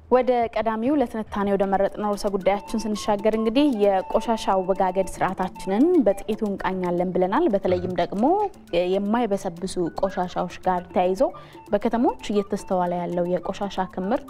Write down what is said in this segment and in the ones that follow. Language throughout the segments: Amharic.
ወደ ቀዳሚው ለትንታኔ ወደ መረጥነው ርዕሰ ጉዳያችን ስንሻገር እንግዲህ የቆሻሻ አወጋገድ ስርዓታችንን በጥቂቱ እንቃኛለን ብለናል። በተለይም ደግሞ የማይበሰብሱ ቆሻሻዎች ጋር ተያይዞ በከተሞች እየተስተዋለ ያለው የቆሻሻ ክምር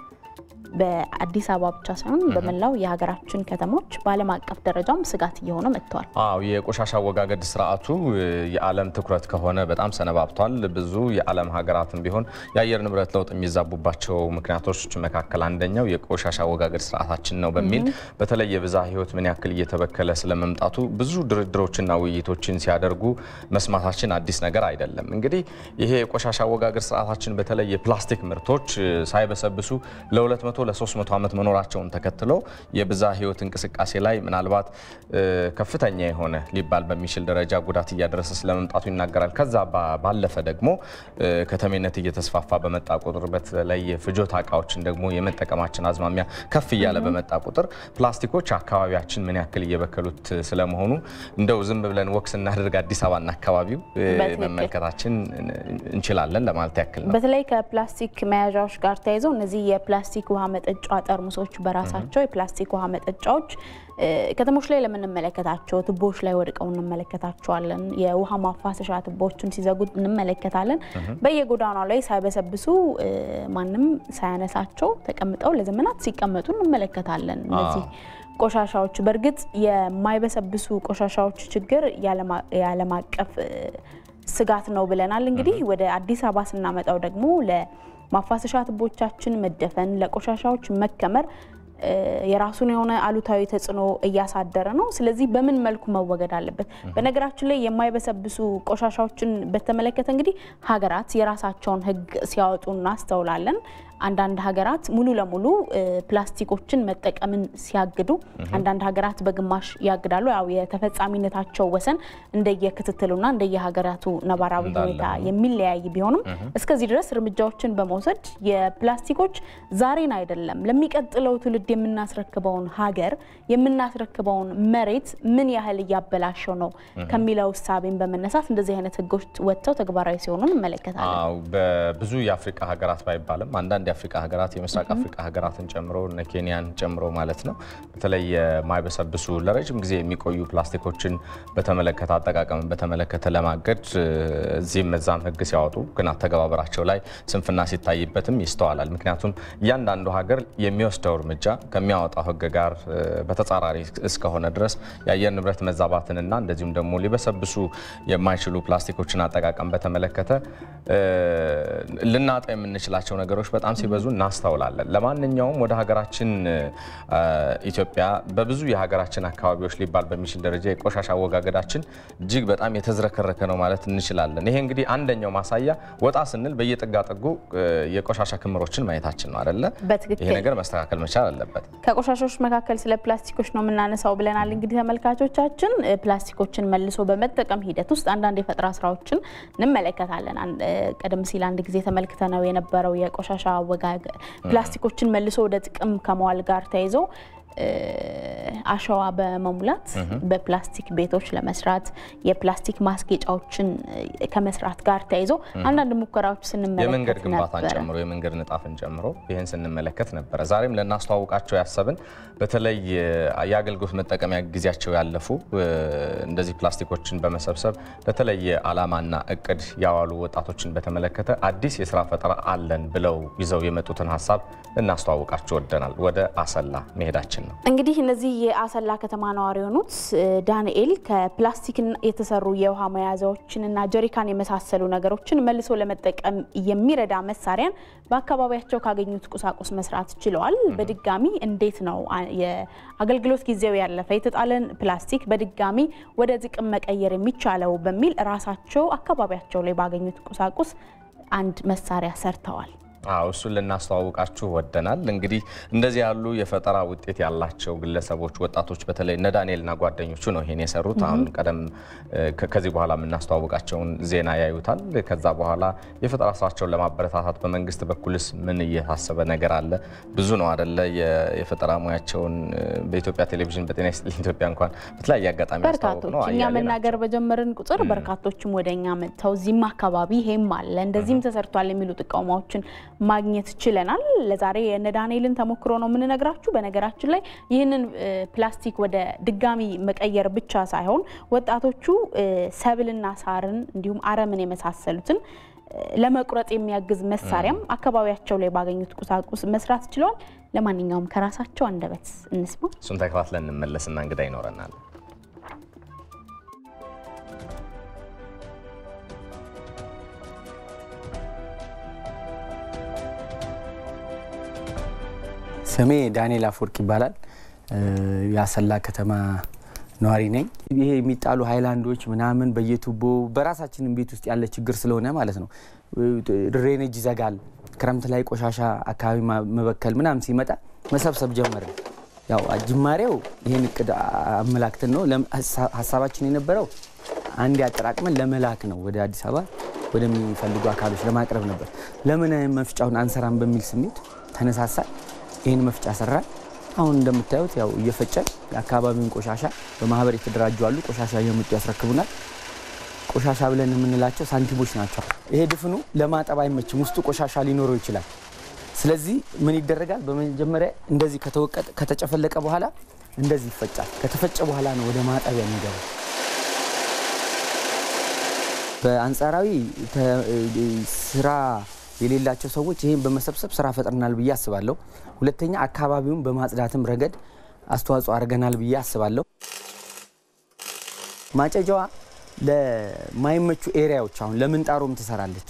በአዲስ አበባ ብቻ ሳይሆን በመላው የሀገራችን ከተሞች በዓለም አቀፍ ደረጃም ስጋት እየሆነ መጥቷል። አዎ የቆሻሻ አወጋገድ ስርዓቱ የዓለም ትኩረት ከሆነ በጣም ሰነባብቷል። ብዙ የዓለም ሀገራትም ቢሆን የአየር ንብረት ለውጥ የሚዛቡባቸው ምክንያቶች መካከል አንደኛው የቆሻሻ አወጋገድ ስርዓታችን ነው በሚል በተለይ የብዝሃ ሕይወት ምን ያክል እየተበከለ ስለመምጣቱ ብዙ ድርድሮችና ውይይቶችን ሲያደርጉ መስማታችን አዲስ ነገር አይደለም። እንግዲህ ይሄ የቆሻሻ አወጋገድ ስርዓታችን በተለይ የፕላስቲክ ምርቶች ሳይበሰብሱ ለሁለት መቶ ለ300 ዓመት መኖራቸውን ተከትሎ የብዝሃ ሕይወት እንቅስቃሴ ላይ ምናልባት ከፍተኛ የሆነ ሊባል በሚችል ደረጃ ጉዳት እያደረሰ ስለመምጣቱ ይናገራል። ከዛ ባለፈ ደግሞ ከተሜነት እየተስፋፋ በመጣ ቁጥር በተለይ የፍጆታ እቃዎችን ደግሞ የመጠቀማችን አዝማሚያ ከፍ እያለ በመጣ ቁጥር ፕላስቲኮች አካባቢያችን ምን ያክል እየበከሉት ስለመሆኑ እንደው ዝም ብለን ወክ ስናደርግ አዲስ አበባና አካባቢው መመልከታችን እንችላለን ለማለት ያክል ነው። በተለይ ከፕላስቲክ መያዣዎች ጋር ተያይዘው እነዚህ የፕላስቲክ ውሃ መጠጫ ጠርሙሶች በራሳቸው የፕላስቲክ ውሃ መጠጫዎች ከተሞች ላይ ለምንመለከታቸው ቱቦዎች ላይ ወድቀው እንመለከታቸዋለን። የውሃ ማፋሰሻ ቱቦዎችን ሲዘጉ እንመለከታለን። በየጎዳናው ላይ ሳይበሰብሱ ማንም ሳያነሳቸው ተቀምጠው ለዘመናት ሲቀመጡ እንመለከታለን። እነዚህ ቆሻሻዎች በእርግጥ የማይበሰብሱ ቆሻሻዎች ችግር የዓለም አቀፍ ስጋት ነው ብለናል። እንግዲህ ወደ አዲስ አበባ ስናመጣው ደግሞ ለማፋሰሻ ቱቦቻችን መደፈን፣ ለቆሻሻዎች መከመር የራሱን የሆነ አሉታዊ ተጽዕኖ እያሳደረ ነው። ስለዚህ በምን መልኩ መወገድ አለበት? በነገራችን ላይ የማይበሰብሱ ቆሻሻዎችን በተመለከተ እንግዲህ ሀገራት የራሳቸውን ሕግ ሲያወጡ እናስተውላለን። አንዳንድ ሀገራት ሙሉ ለሙሉ ፕላስቲኮችን መጠቀምን ሲያግዱ፣ አንዳንድ ሀገራት በግማሽ ያግዳሉ። ያው የተፈጻሚነታቸው ወሰን እንደየክትትሉና እንደየሀገራቱ ነባራዊ ሁኔታ የሚለያይ ቢሆንም እስከዚህ ድረስ እርምጃዎችን በመውሰድ የፕላስቲኮች ዛሬን አይደለም ለሚቀጥለው ትውልድ የምናስረክበውን ሀገር የምናስረክበውን መሬት ምን ያህል እያበላሸው ነው ከሚለው እሳቤን በመነሳት እንደዚህ አይነት ህጎች ወጥተው ተግባራዊ ሲሆኑ እንመለከታለን። በብዙ የአፍሪካ ሀገራት ባይባልም አንዳንድ የአፍሪካ ሀገራት የምስራቅ አፍሪካ ሀገራትን ጨምሮ እነ ኬንያን ጨምሮ ማለት ነው በተለይ የማይበሰብሱ ለረጅም ጊዜ የሚቆዩ ፕላስቲኮችን በተመለከተ አጠቃቀምን በተመለከተ ለማገድ እዚህም እዛም ህግ ሲያወጡ ግን አተገባበራቸው ላይ ስንፍና ሲታይበትም ይስተዋላል። ምክንያቱም እያንዳንዱ ሀገር የሚወስደው እርምጃ ከሚያወጣው ህግ ጋር በተጻራሪ እስከሆነ ድረስ የአየር ንብረት መዛባትንና እንደዚሁም ደግሞ ሊበሰብሱ የማይችሉ ፕላስቲኮችን አጠቃቀም በተመለከተ ልናጣ የምንችላቸው ነገሮች በጣም ሲበዙ እናስተውላለን። ለማንኛውም ወደ ሀገራችን ኢትዮጵያ በብዙ የሀገራችን አካባቢዎች ሊባል በሚችል ደረጃ የቆሻሻ አወጋገዳችን እጅግ በጣም የተዝረከረከ ነው ማለት እንችላለን። ይሄ እንግዲህ አንደኛው ማሳያ ወጣ ስንል በየጥጋጥጉ የቆሻሻ ክምሮችን ማየታችን ነው አይደለ? በትክክል ይሄ ነገር መስተካከል መቻል አለበት። ከቆሻሻዎች መካከል ስለ ፕላስቲኮች ነው የምናነሳው ብለናል። እንግዲህ ተመልካቾቻችን ፕላስቲኮችን መልሶ በመጠቀም ሂደት ውስጥ አንዳንድ የፈጠራ ስራዎችን እንመለከታለን። ቀደም ሲል አንድ ጊዜ ተመልክተነው የነበረው የቆሻሻ አወጋገድ ፕላስቲኮችን መልሶ ወደ ጥቅም ከመዋል ጋር ተይዞ አሸዋ በመሙላት በፕላስቲክ ቤቶች ለመስራት የፕላስቲክ ማስጌጫዎችን ከመስራት ጋር ተያይዞ አንዳንድ ሙከራዎች ስንመለከት የመንገድ ግንባታን ነበረ። ጨምሮ የመንገድ ንጣፍን ጨምሮ ይህን ስንመለከት ነበረ። ዛሬም ልናስተዋውቃቸው ያሰብን በተለይ የአገልግሎት መጠቀሚያ ጊዜያቸው ያለፉ እንደዚህ ፕላስቲኮችን በመሰብሰብ ለተለየ ዓላማና እቅድ ያዋሉ ወጣቶችን በተመለከተ አዲስ የስራ ፈጠራ አለን ብለው ይዘው የመጡትን ሀሳብ ልናስተዋውቃቸው ወደናል። ወደ አሰላ መሄዳችን ነው። እንግዲህ እነዚህ የአሰላ ከተማ ነዋሪ የሆኑት ዳንኤል ከፕላስቲክ የተሰሩ የውሃ መያዣዎችንና ጀሪካን የመሳሰሉ ነገሮችን መልሶ ለመጠቀም የሚረዳ መሳሪያን በአካባቢያቸው ካገኙት ቁሳቁስ መስራት ችለዋል። በድጋሚ እንዴት ነው የአገልግሎት ጊዜው ያለፈ የተጣለን ፕላስቲክ በድጋሚ ወደ ጥቅም መቀየር የሚቻለው በሚል ራሳቸው አካባቢያቸው ላይ ባገኙት ቁሳቁስ አንድ መሳሪያ ሰርተዋል። አዎ እሱን ልናስተዋውቃችሁ ወደናል። እንግዲህ እንደዚህ ያሉ የፈጠራ ውጤት ያላቸው ግለሰቦች፣ ወጣቶች በተለይ እነ ዳንኤልና ጓደኞቹ ነው ይሄን የሰሩት። አሁን ቀደም ከዚህ በኋላ የምናስተዋውቃቸውን ዜና ያዩታል። ከዛ በኋላ የፈጠራ ስራቸውን ለማበረታታት በመንግስት በኩልስ ምን እየታሰበ ነገር አለ? ብዙ ነው አደለ? የፈጠራ ሙያቸውን በኢትዮጵያ ቴሌቪዥን በጤና ይስጥልኝ ኢትዮጵያ እንኳን በተለያየ አጋጣሚ ያስተዋወቅ በርካቶች ነው እኛ አያሌ መናገር በጀመርን ቁጥር በርካቶችም ወደ እኛ መጥተው እዚህም አካባቢ ይሄም አለ እንደዚህም ተሰርቷል የሚሉ ጥቆማዎችን ማግኘት ችለናል። ለዛሬ የእነ ዳንኤልን ተሞክሮ ነው የምንነግራችሁ። በነገራችን ላይ ይህንን ፕላስቲክ ወደ ድጋሚ መቀየር ብቻ ሳይሆን ወጣቶቹ ሰብልና ሳርን እንዲሁም አረምን የመሳሰሉትን ለመቁረጥ የሚያግዝ መሳሪያም አካባቢያቸው ላይ ባገኙት ቁሳቁስ መስራት ችለዋል። ለማንኛውም ከራሳቸው አንደበት እንስማ። እሱን ተከታትለን እንመለስና እንግዳ ይኖረናል። ስሜ ዳንኤል አፈወርቅ ይባላል። የአሰላ ከተማ ነዋሪ ነኝ። ይሄ የሚጣሉ ሃይላንዶች ምናምን በየቱቦ በራሳችንም ቤት ውስጥ ያለ ችግር ስለሆነ ማለት ነው ድሬኔጅ ይዘጋል። ክረምት ላይ ቆሻሻ አካባቢ መበከል ምናምን ሲመጣ መሰብሰብ ጀመርን። ያው ጅማሬው ይህን እቅድ አመላክትን ነው። ሀሳባችን የነበረው አንድ አጠራቅመን ለመላክ ነው ወደ አዲስ አበባ ወደሚፈልጉ አካሎች ለማቅረብ ነበር። ለምን መፍጫውን አንሰራም በሚል ስሜት ተነሳሳል። ይህን መፍጫ ሰራን። አሁን እንደምታዩት ያው እየፈጨን የአካባቢውን ቆሻሻ በማህበር የተደራጁ አሉ። ቆሻሻ እየመጡ ያስረክቡናል። ቆሻሻ ብለን የምንላቸው ሳንቲሞች ናቸው። ይሄ ድፍኑ ለማጠብ አይመችም፣ ውስጡ ቆሻሻ ሊኖረው ይችላል። ስለዚህ ምን ይደረጋል? በመጀመሪያ እንደዚህ ከተወቀጠ ከተጨፈለቀ በኋላ እንደዚህ ይፈጫል። ከተፈጨ በኋላ ነው ወደ ማጠቢያ የሚገባው። በአንጻራዊ ስራ የሌላቸው ሰዎች ይህን በመሰብሰብ ስራ ፈጥረናል ብዬ አስባለሁ። ሁለተኛ አካባቢውን በማጽዳትም ረገድ አስተዋጽኦ አድርገናል ብዬ አስባለሁ። ማጨጃዋ ለማይመቹ ኤሪያዎች አሁን ለምንጣሮም ትሰራለች።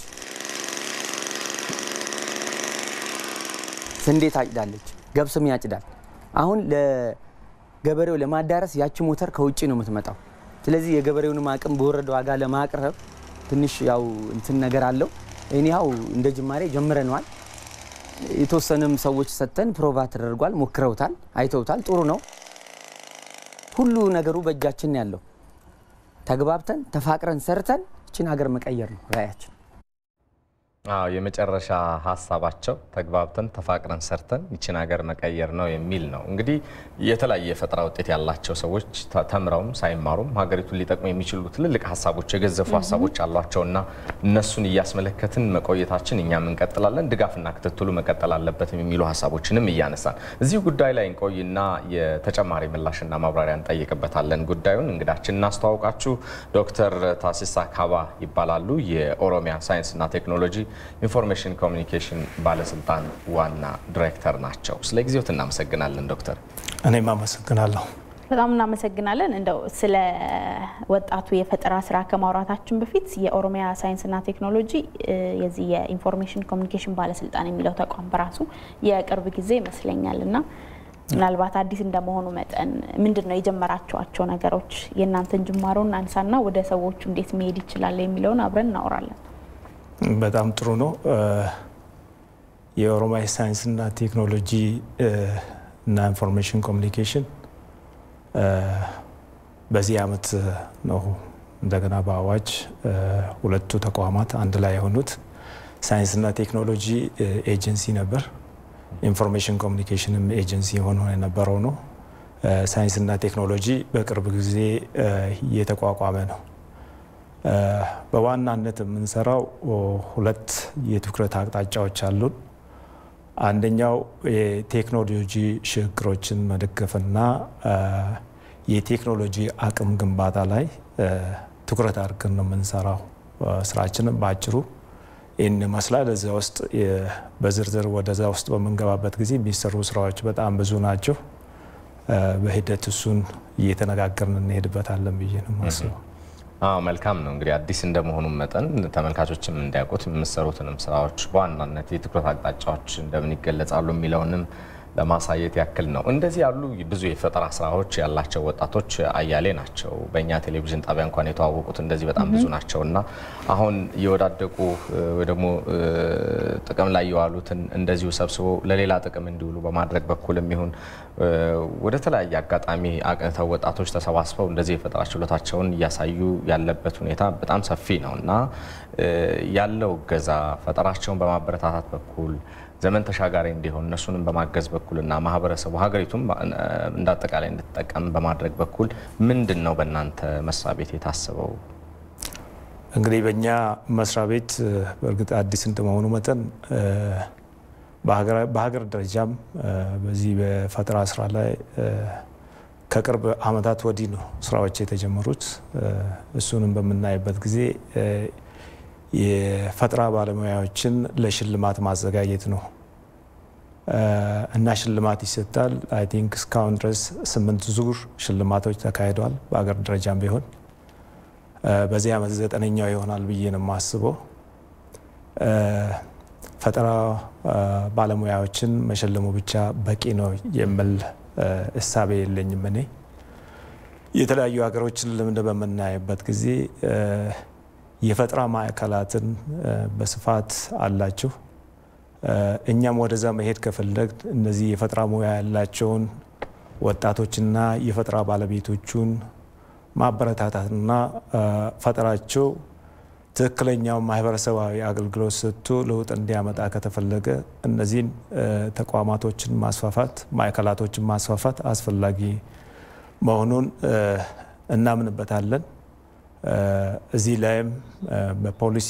ስንዴ ታጭዳለች፣ ገብስም ያጭዳል። አሁን ለገበሬው ለማዳረስ ያቺ ሞተር ከውጭ ነው የምትመጣው። ስለዚህ የገበሬውንም አቅም በወረደ ዋጋ ለማቅረብ ትንሽ ያው እንትን ነገር አለው። እኒያው እንደ ጅማሬ ጀምረነዋል። የተወሰነም ሰዎች ሰጥተን ፕሮቫ ተደርጓል፣ ሞክረውታል፣ አይተውታል። ጥሩ ነው። ሁሉ ነገሩ በእጃችን ያለው ተግባብተን ተፋቅረን ሰርተን እችን ሀገር መቀየር ነው ራዕያችን። አዎ የመጨረሻ ሀሳባቸው ተግባብተን ተፋቅረን ሰርተን ይችን ሀገር መቀየር ነው የሚል ነው። እንግዲህ የተለያየ የፈጠራ ውጤት ያላቸው ሰዎች ተምረውም ሳይማሩም ሀገሪቱን ሊጠቅሙ የሚችሉ ትልልቅ ሀሳቦች፣ የገዘፉ ሀሳቦች አሏቸውና እነሱን እያስመለከትን መቆየታችን እኛም እንቀጥላለን። ድጋፍና ክትትሉ መቀጠል አለበት የሚሉ ሀሳቦችንም እያነሳን እዚህ ጉዳይ ላይ እንቆይና የተጨማሪ ምላሽና ማብራሪያ እንጠይቅበታለን። ጉዳዩን እንግዳችን እናስተዋውቃችሁ። ዶክተር ታሲሳ ካባ ይባላሉ። የኦሮሚያ ሳይንስና ቴክኖሎጂ ኢንፎርሜሽን ኮሚኒኬሽን ባለስልጣን ዋና ዲሬክተር ናቸው። ስለ ጊዜዎት እናመሰግናለን ዶክተር። እኔም አመሰግናለሁ። በጣም እናመሰግናለን። እንደው ስለ ወጣቱ የፈጠራ ስራ ከማውራታችን በፊት የኦሮሚያ ሳይንስና ቴክኖሎጂ የዚህ የኢንፎርሜሽን ኮሚኒኬሽን ባለስልጣን የሚለው ተቋም በራሱ የቅርብ ጊዜ ይመስለኛል እና ምናልባት አዲስ እንደመሆኑ መጠን ምንድን ነው የጀመራቸዋቸው ነገሮች? የእናንተን ጅማሮን አንሳና ወደ ሰዎቹ እንዴት መሄድ ይችላል የሚለውን አብረን እናወራለን። በጣም ጥሩ ነው። የኦሮሚያ ሳይንስና ቴክኖሎጂ እና ኢንፎርሜሽን ኮሚኒኬሽን በዚህ ዓመት ነው እንደገና በአዋጅ ሁለቱ ተቋማት አንድ ላይ የሆኑት። ሳይንስና ቴክኖሎጂ ኤጀንሲ ነበር፣ ኢንፎርሜሽን ኮሚኒኬሽንም ኤጀንሲ ሆኖ የነበረው ነው። ሳይንስና ቴክኖሎጂ በቅርብ ጊዜ እየተቋቋመ ነው። በዋናነት የምንሰራው ሁለት የትኩረት አቅጣጫዎች አሉን። አንደኛው የቴክኖሎጂ ሽግግሮችን መደገፍና የቴክኖሎጂ አቅም ግንባታ ላይ ትኩረት አድርገን ነው የምንሰራው። ስራችንም በአጭሩ ይህን ይመስላል። እዚያ ውስጥ በዝርዝር ወደዛ ውስጥ በምንገባበት ጊዜ የሚሰሩ ስራዎች በጣም ብዙ ናቸው። በሂደት እሱን እየተነጋገርን እንሄድበታለን ብዬ ነው የማስበው። አዎ መልካም ነው። እንግዲህ አዲስ እንደመሆኑ መጠን ተመልካቾችም እንዲያውቁት የምሰሩትንም ስራዎች በዋናነት የትኩረት አቅጣጫዎች እንደምን ይገለጻሉ የሚለውንም ለማሳየት ያክል ነው። እንደዚህ ያሉ ብዙ የፈጠራ ስራዎች ያላቸው ወጣቶች አያሌ ናቸው። በእኛ ቴሌቪዥን ጣቢያ እንኳን የተዋወቁት እንደዚህ በጣም ብዙ ናቸው እና አሁን የወዳደቁ ወይ ደግሞ ጥቅም ላይ የዋሉትን እንደዚሁ ሰብስቦ ለሌላ ጥቅም እንዲውሉ በማድረግ በኩል የሚሆን ወደ ተለያየ አጋጣሚ አቅንተው ወጣቶች ተሰባስበው እንደዚህ የፈጠራ ችሎታቸውን እያሳዩ ያለበት ሁኔታ በጣም ሰፊ ነው እና ያለው እገዛ ፈጠራቸውን በማበረታታት በኩል ዘመን ተሻጋሪ እንዲሆን እነሱንም በማገዝ በኩልና ማህበረሰቡ ሀገሪቱም እንደ አጠቃላይ እንድትጠቀም በማድረግ በኩል ምንድን ነው በእናንተ መስሪያ ቤት የታሰበው? እንግዲህ በእኛ መስሪያ ቤት በእርግጥ አዲስ እንደመሆኑ መጠን በሀገር ደረጃም በዚህ በፈጠራ ስራ ላይ ከቅርብ ዓመታት ወዲህ ነው ስራዎች የተጀመሩት። እሱንም በምናይበት ጊዜ የፈጠራ ባለሙያዎችን ለሽልማት ማዘጋጀት ነው እና ሽልማት ይሰጣል። አይ ቲንክ እስካሁን ድረስ ስምንት ዙር ሽልማቶች ተካሂደዋል በሀገር ደረጃም ቢሆን በዚህ ዓመት ዘጠነኛው ይሆናል ብዬ ነው የማስበው። ፈጠራ ባለሙያዎችን መሸለሙ ብቻ በቂ ነው የሚል እሳቤ የለኝም። እኔ የተለያዩ ሀገሮችን ልምድ በምናይበት ጊዜ የፈጠራ ማዕከላትን በስፋት አላቸው። እኛም ወደዛ መሄድ ከፈለግ እነዚህ የፈጠራ ሙያ ያላቸውን ወጣቶችና የፈጠራ ባለቤቶቹን ማበረታታትና ፈጠራቸው ትክክለኛው ማህበረሰባዊ አገልግሎት ሰጥቶ ለውጥ እንዲያመጣ ከተፈለገ እነዚህን ተቋማቶችን ማስፋፋት፣ ማዕከላቶችን ማስፋፋት አስፈላጊ መሆኑን እናምንበታለን። እዚህ ላይም በፖሊሲ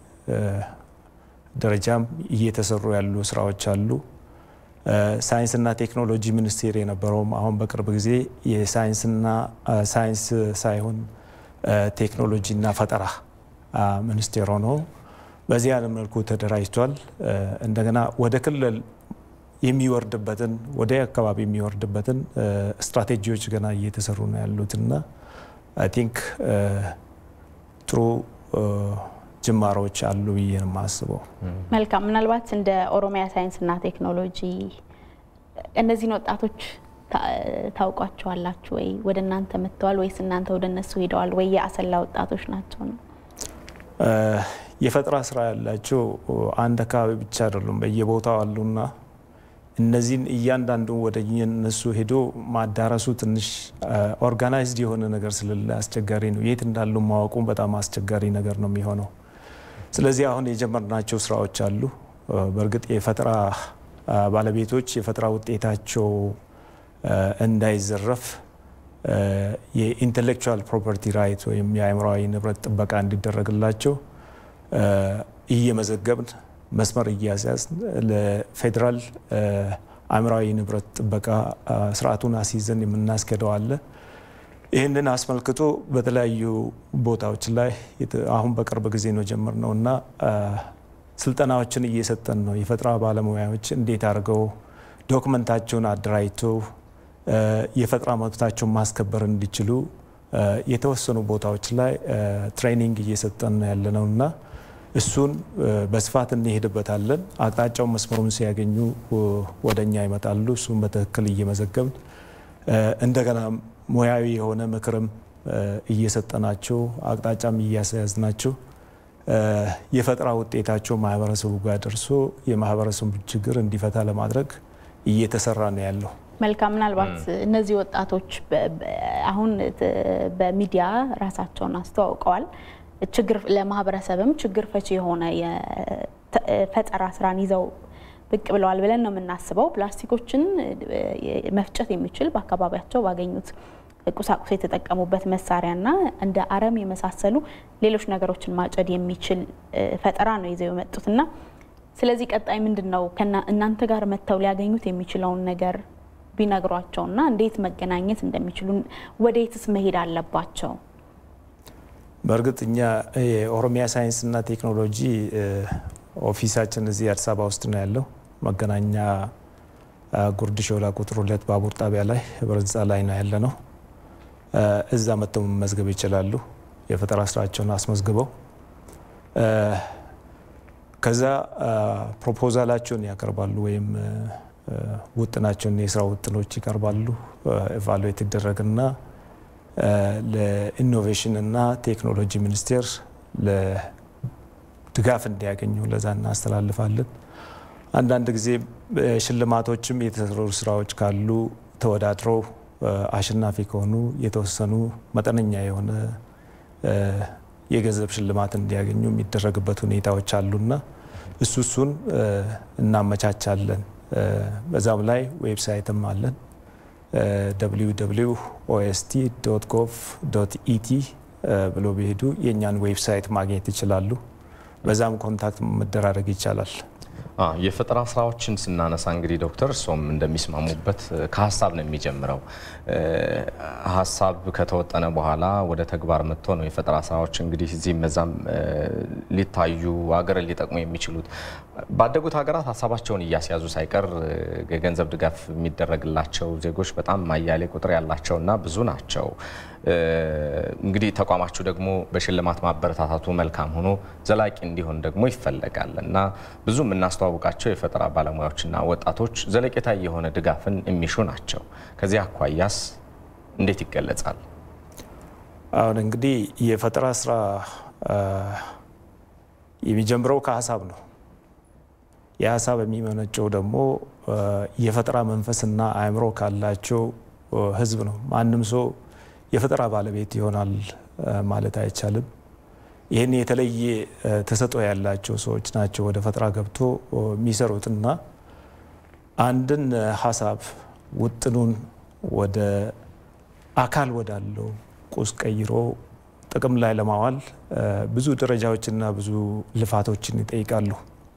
ደረጃም እየተሰሩ ያሉ ስራዎች አሉ። ሳይንስና ቴክኖሎጂ ሚኒስቴር የነበረውም አሁን በቅርብ ጊዜ የሳይንስና ሳይንስ ሳይሆን ቴክኖሎጂና ፈጠራ ሚኒስቴር ሆኖ በዚህ አይነት መልኩ ተደራጅቷል። እንደገና ወደ ክልል የሚወርድበትን ወደ አካባቢ የሚወርድበትን ስትራቴጂዎች ገና እየተሰሩ ነው ያሉትና አይ ቲንክ ጥሩ ጅማሮች አሉ ብዬ ነው የማስበው። መልካም። ምናልባት እንደ ኦሮሚያ ሳይንስና ቴክኖሎጂ እነዚህን ወጣቶች ታውቋቸዋላችሁ ወይ? ወደ እናንተ መጥተዋል ወይስ እናንተ ወደ እነሱ ሄደዋል ወይ? የአሰላ ወጣቶች ናቸው ነው? የፈጠራ ስራ ያላቸው አንድ አካባቢ ብቻ አይደሉም፣ በየቦታው አሉና እነዚህን እያንዳንዱ ወደ እነሱ ሄዶ ማዳረሱ ትንሽ ኦርጋናይዝድ የሆነ ነገር ስለሌለ አስቸጋሪ ነው። የት እንዳሉ ማወቁም በጣም አስቸጋሪ ነገር ነው የሚሆነው። ስለዚህ አሁን የጀመርናቸው ስራዎች አሉ። በእርግጥ የፈጠራ ባለቤቶች የፈጠራ ውጤታቸው እንዳይዘረፍ የኢንቴሌክቹዋል ፕሮፐርቲ ራይት ወይም የአእምሯዊ ንብረት ጥበቃ እንዲደረግላቸው እየመዘገብን መስመር እያስያዝ ለፌዴራል አእምሯዊ ንብረት ጥበቃ ስርዓቱን አስይዘን የምናስኬደው አለ። ይህንን አስመልክቶ በተለያዩ ቦታዎች ላይ አሁን በቅርብ ጊዜ ነው ጀምርነው እና ስልጠናዎችን እየሰጠን ነው። የፈጠራ ባለሙያዎች እንዴት አድርገው ዶክመንታቸውን አደራጅተው የፈጠራ መብታቸውን ማስከበር እንዲችሉ የተወሰኑ ቦታዎች ላይ ትሬኒንግ እየሰጠን ነው ያለነው እና እሱን በስፋት እንሄድበታለን። አቅጣጫው መስመሩን ሲያገኙ ወደ እኛ ይመጣሉ። እሱን በትክክል እየመዘገብን እንደገና ሙያዊ የሆነ ምክርም እየሰጠናቸው አቅጣጫም እያስያዝናቸው የፈጠራ ውጤታቸው ማህበረሰቡ ጋር ደርሶ የማህበረሰቡ ችግር እንዲፈታ ለማድረግ እየተሰራ ነው ያለው። መልካም። ምናልባት እነዚህ ወጣቶች አሁን በሚዲያ ራሳቸውን አስተዋውቀዋል። ችግር ለማህበረሰብም ችግር ፈቺ የሆነ የፈጠራ ስራን ይዘው ብቅ ብለዋል ብለን ነው የምናስበው። ፕላስቲኮችን መፍጨት የሚችል በአካባቢያቸው ባገኙት ቁሳቁስ የተጠቀሙበት መሳሪያና እንደ አረም የመሳሰሉ ሌሎች ነገሮችን ማጨድ የሚችል ፈጠራ ነው ይዘው የመጡትና ስለዚህ ቀጣይ ምንድን ነው እናንተ ጋር መጥተው ሊያገኙት የሚችለውን ነገር ቢነግሯቸውና እንዴት መገናኘት እንደሚችሉ ወዴትስ መሄድ አለባቸው? በእርግጥ እኛ የኦሮሚያ ሳይንስና ቴክኖሎጂ ኦፊሳችን እዚህ አዲስ አበባ ውስጥ ነው ያለው። መገናኛ ጉርድ ሾላ ቁጥር ሁለት ባቡር ጣቢያ ላይ ህብረ ህንፃ ላይ ነው ያለ ነው። እዛ መጥተው መመዝገብ ይችላሉ። የፈጠራ ስራቸውን አስመዝግበው ከዛ ፕሮፖዛላቸውን ያቀርባሉ ወይም ውጥናቸውን የስራ ውጥኖች ይቀርባሉ። ኤቫሉዌት ይደረግና ለኢኖቬሽን እና ቴክኖሎጂ ሚኒስቴር ለድጋፍ እንዲያገኙ ለዛ እናስተላልፋለን። አንዳንድ ጊዜ ሽልማቶችም የተሰሩ ስራዎች ካሉ ተወዳድረው አሸናፊ ከሆኑ የተወሰኑ መጠነኛ የሆነ የገንዘብ ሽልማት እንዲያገኙ የሚደረግበት ሁኔታዎች አሉና እሱ እሱን እናመቻቻለን። በዛም ላይ ዌብሳይትም አለን ኦኤስቲ ዶት ጎቭ ዶት ኢቲ ብሎ ቢሄዱ የእኛን ዌብሳይት ማግኘት ይችላሉ። በዛም ኮንታክት መደራረግ ይቻላል። የፈጠራ ስራዎችን ስናነሳ እንግዲህ ዶክተር እርስዎም እንደሚስማሙበት ከሀሳብ ነው የሚጀምረው። ሀሳብ ከተወጠነ በኋላ ወደ ተግባር መጥቶ ነው የፈጠራ ስራዎች እንግዲህ እዚህም መዛም ሊታዩ ሀገርን ሊጠቅሙ የሚችሉት። ባደጉት ሀገራት ሀሳባቸውን እያስያዙ ሳይቀር የገንዘብ ድጋፍ የሚደረግላቸው ዜጎች በጣም አያሌ ቁጥር ያላቸውና ብዙ ናቸው። እንግዲህ ተቋማችሁ ደግሞ በሽልማት ማበረታታቱ መልካም ሆኖ ዘላቂ እንዲሆን ደግሞ ይፈለጋል እና ብዙ የምናስተዋውቃቸው የፈጠራ ባለሙያዎችና ወጣቶች ዘለቄታ የሆነ ድጋፍን የሚሹ ናቸው። ከዚህ አኳያስ እንዴት ይገለጻል? አሁን እንግዲህ የፈጠራ ስራ የሚጀምረው ከሀሳብ ነው። የሀሳብ የሚመነጨው ደግሞ የፈጠራ መንፈስና አእምሮ ካላቸው ህዝብ ነው። ማንም ሰው የፈጠራ ባለቤት ይሆናል ማለት አይቻልም። ይህን የተለየ ተሰጥኦ ያላቸው ሰዎች ናቸው ወደ ፈጠራ ገብቶ የሚሰሩትና አንድን ሀሳብ ውጥኑን ወደ አካል ወዳለው ቁስ ቀይሮ ጥቅም ላይ ለማዋል ብዙ ደረጃዎችና ብዙ ልፋቶችን ይጠይቃሉ።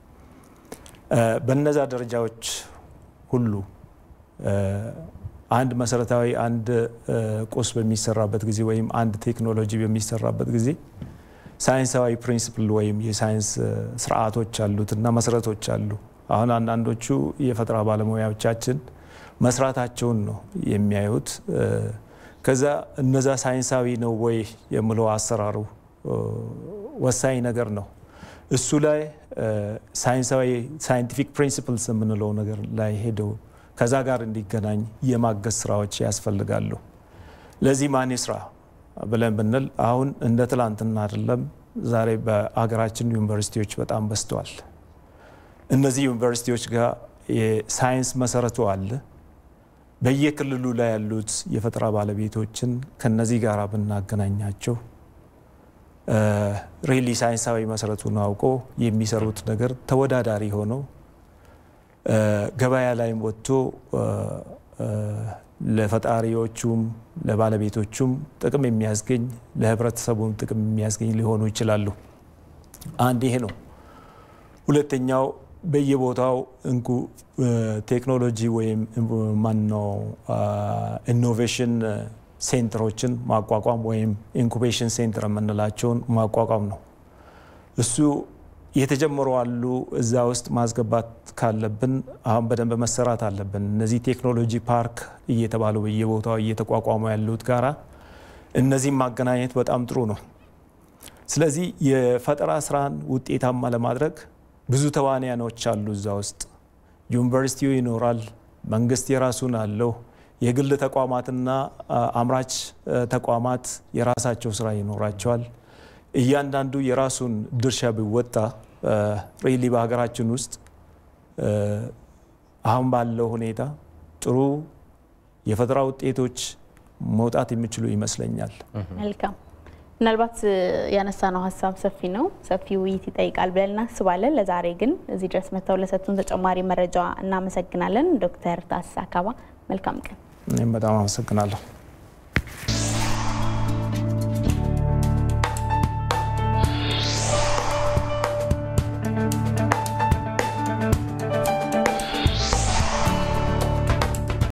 በነዛ ደረጃዎች ሁሉ አንድ መሰረታዊ አንድ ቁስ በሚሰራበት ጊዜ ወይም አንድ ቴክኖሎጂ በሚሰራበት ጊዜ ሳይንሳዊ ፕሪንሲፕል ወይም የሳይንስ ስርዓቶች አሉት እና መሰረቶች አሉ። አሁን አንዳንዶቹ የፈጠራ ባለሙያዎቻችን መስራታቸውን ነው የሚያዩት። ከዛ እነዛ ሳይንሳዊ ነው ወይ የምለው አሰራሩ ወሳኝ ነገር ነው። እሱ ላይ ሳይንሳዊ ሳይንቲፊክ ፕሪንሲፕልስ የምንለው ነገር ላይ ሄደው ከዛ ጋር እንዲገናኝ የማገዝ ስራዎች ያስፈልጋሉ። ለዚህ ማን ስራ ብለን ብንል አሁን እንደ ትላንትና አይደለም። ዛሬ በአገራችን ዩኒቨርሲቲዎች በጣም በዝተዋል። እነዚህ ዩኒቨርሲቲዎች ጋር የሳይንስ መሰረቱ አለ። በየክልሉ ላይ ያሉት የፈጠራ ባለቤቶችን ከነዚህ ጋር ብናገናኛቸው ሪሊ ሳይንሳዊ መሰረቱን አውቆ የሚሰሩት ነገር ተወዳዳሪ ሆነው ገበያ ላይም ወጥቶ ለፈጣሪዎቹም ለባለቤቶቹም ጥቅም የሚያስገኝ ለህብረተሰቡም ጥቅም የሚያስገኝ ሊሆኑ ይችላሉ። አንድ ይሄ ነው። ሁለተኛው በየቦታው እንኩ ቴክኖሎጂ ወይም ማነው ኢኖቬሽን ሴንተሮችን ማቋቋም ወይም ኢንኩቤሽን ሴንተር የምንላቸውን ማቋቋም ነው። እሱ የተጀመሩ አሉ። እዛ ውስጥ ማስገባት ካለብን አሁን በደንብ መሰራት አለብን። እነዚህ ቴክኖሎጂ ፓርክ እየተባሉ በየቦታው እየተቋቋሙ ያሉት ጋራ እነዚህም ማገናኘት በጣም ጥሩ ነው። ስለዚህ የፈጠራ ስራን ውጤታማ ለማድረግ ብዙ ተዋንያኖች አሉ እዛ ውስጥ። ዩኒቨርሲቲው ይኖራል፣ መንግስት የራሱን አለው፣ የግል ተቋማትና አምራች ተቋማት የራሳቸው ስራ ይኖራቸዋል። እያንዳንዱ የራሱን ድርሻ ቢወጣ ሪሊ በሀገራችን ውስጥ አሁን ባለው ሁኔታ ጥሩ የፈጠራ ውጤቶች መውጣት የሚችሉ ይመስለኛል። መልካም። ምናልባት ያነሳነው ሀሳብ ሰፊ ነው፣ ሰፊ ውይይት ይጠይቃል ብለን እናስባለን። ለዛሬ ግን እዚህ ድረስ መጥተው ለሰጡን ተጨማሪ መረጃ እናመሰግናለን። ዶክተር ታሲስ አካባ መልካም ቀን። እኔም በጣም አመሰግናለሁ።